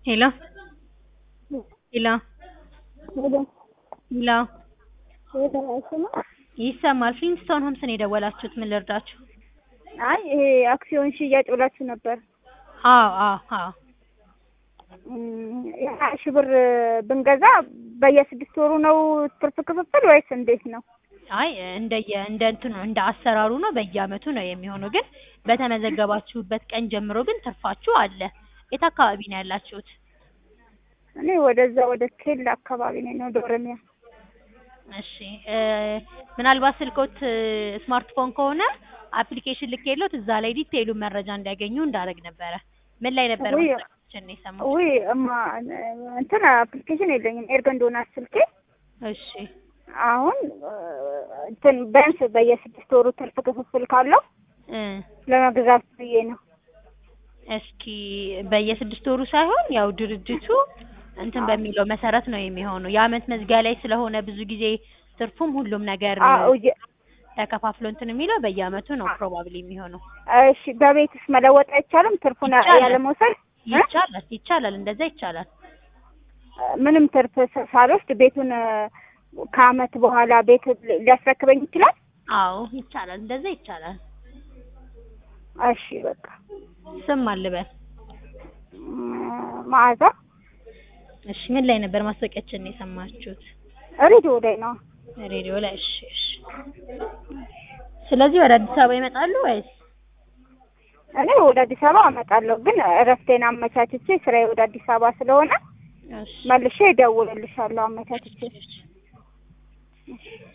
ሄሎ ሄሎ ሄሎ ይሰማል። ፍሊንስቶን ሆምስ ነው የደወላችሁት? ምን ልርዳችሁ? አይ ይሄ አክሲዮን ሽያጭ ብላችሁ ነበር። አዎ አዎ አዎ የሀያ ሺህ ብር ብንገዛ በየስድስት ወሩ ነው ትርፍ ክፍፍል ወይስ እንዴት ነው? አይ እንደየ እንደ እንትኑ እንደ አሰራሩ ነው። በየአመቱ ነው የሚሆነው። ግን በተመዘገባችሁበት ቀን ጀምሮ ግን ትርፋችሁ አለ። የት አካባቢ ነው ያላችሁት? እኔ ወደዛ ወደ ኬላ አካባቢ ነኝ፣ ወደ ኦሮሚያ። እሺ እ ምናልባት ስልኮት ስማርትፎን ከሆነ አፕሊኬሽን ልኬሎት እዛ ላይ ዲቴይሉን መረጃ እንዲያገኙ እንዳደረግ ነበረ። ምን ላይ ነበር ውይ ማስታወቂያችን የሰማሁት? ውይ እማ እንትን አፕሊኬሽን የለኝም ኤርገንዶ ናት ስልኬ። እሺ አሁን እንትን ቢያንስ በየስድስት ወሩ ትርፍ ክፍፍል ካለው እ ለመግዛት ብዬ ነው። እስኪ በየስድስት ወሩ ሳይሆን ያው ድርጅቱ እንትን በሚለው መሰረት ነው የሚሆነው። የአመት መዝጊያ ላይ ስለሆነ ብዙ ጊዜ ትርፉም ሁሉም ነገር አዎ የ- ተከፋፍሎ እንትን የሚለው በየአመቱ ነው ፕሮባብሊ የሚሆነው። እሺ በቤትስ መለወጥ አይቻልም? ትርፉን ይቻላል። ያለ መውሰድ እ? ይቻላል ይቻላል፣ እንደዛ ይቻላል። ምንም ትርፍ ሳ- ሳልወስድ ቤቱን እ፣ ከአመት በኋላ ቤት ሊ- ሊያስረክበኝ ይችላል? አዎ ይቻላል፣ እንደዛ ይቻላል። እሺ በቃ ስም አልበል። እም፣ መዓዛ እሺ ምን ላይ ነበር ማስታወቂያችን የሰማችሁት? ሬዲዮ ላይ ነው። ሬዲዮ ላይ። እሺ እሺ። ስለዚህ ወደ አዲስ አበባ ይመጣሉ ወይስ? እኔ ወደ አዲስ አበባ አመጣለሁ፣ ግን እረፍቴን አመቻችቼ ስራዬ ወደ አዲስ አበባ ስለሆነ እሺ መልሼ እደውልልሻለሁ አመቻችቼ። እሺ።